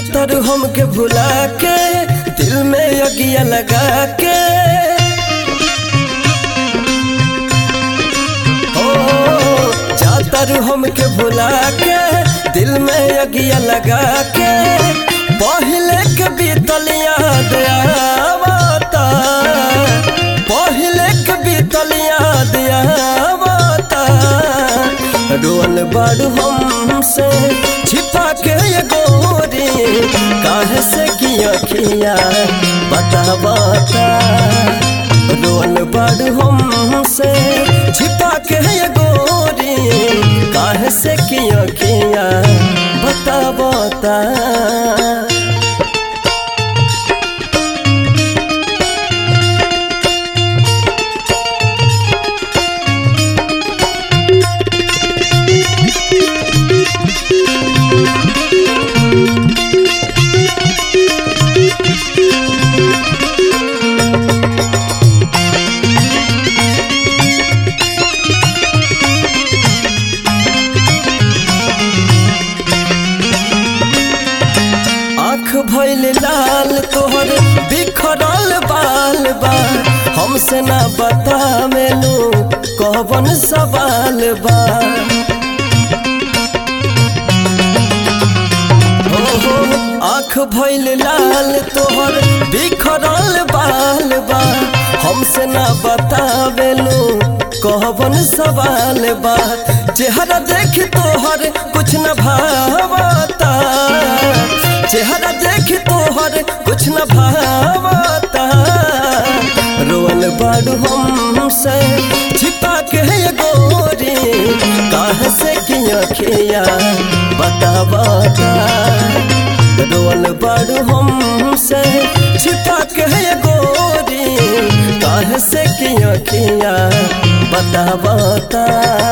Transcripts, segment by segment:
जातर हमके भुला के दिल में अगिया लगा के हो जातर हमके भुला के दिल में अगिया लगा के पहले के बीतल याद आवता पहले के बीतल याद आवता रोल बाड़ू हमसे छिपा के ये गोरी काहे से किया किया बता बता रोल बाड़ू हमसे छिपा के ये गोरी काहे से किया किया बता बता आँख भइल लाल तोहर बिखरल बाल बा हमसे ना बतावेलू कौन सवाल बा हो हो आँख भइल लाल तोहर बिखरल बाल बा हमसे ना बतावेलू कौन सवाल बा चेहरा देख तोहर कुछ न भावता चेहरा देख तोहर कुछ न भावता रोल बाड़ू हमसे छिपा के ये गोरी काहे से किया खिया बता बता रोल बाड़ू हमसे छिपा के ये गोरी काहे से किया खिया बता बता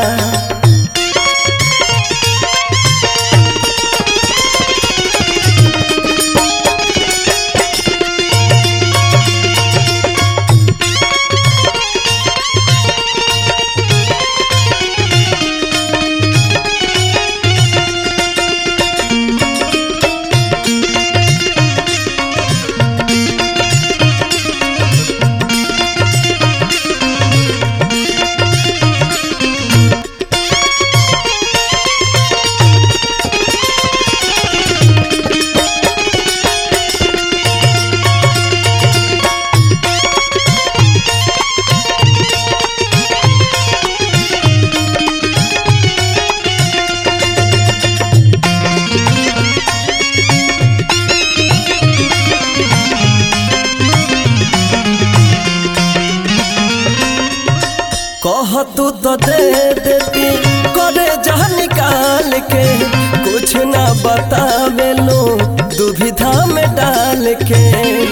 कह तू तो दे देती करे जह निकाल के कुछ ना बतावे लो दुविधा में डाल के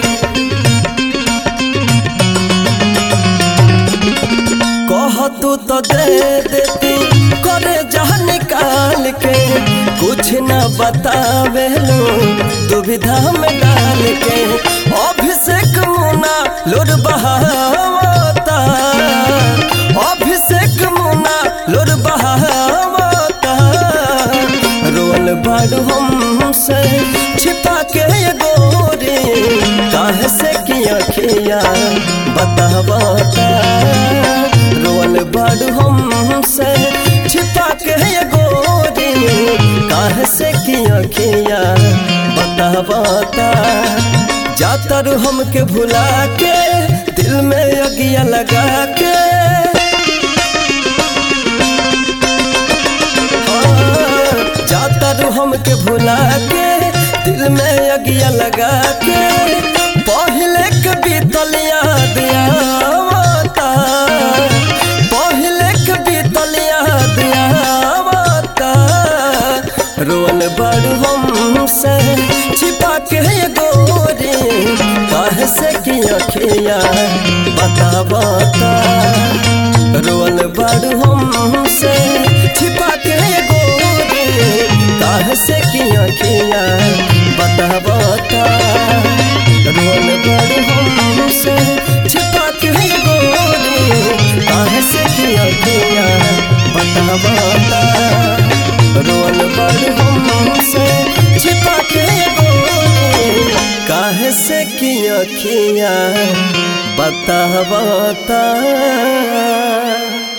कह तू तो दे देती करे जह निकाल के कुछ ना बतावे लो दुविधा में डाल के अभिषेक मुना लोर बहावता अभिषेक मुना लोर बहावता रोल बाड़ू हमसे छिपा के ये गोरी काहे से किया खिया बतावता रोल बाड़ू हमसे छिपा के ये गोरी काहे से किया खिया बतावता जातर हमके भुला के दिल में अगिया लगा के हाँ, जातर हमके भुला के दिल में अगिया लगा के पहले के बीतल याद आवता पहले के बीतल याद आवता रोल बड़ हमसे छिपा के ये गोरी काहे से किया खिया बता बता रोल बड़ हमसे छिपा के ये गोरी काहे से किया खिया बता बता रोल बड़ हमसे छिपा के ये गोरी काहे से किया खिया बता बता रोल बड़ हमसे छिपा के ये गोरी से की अखिया बतावता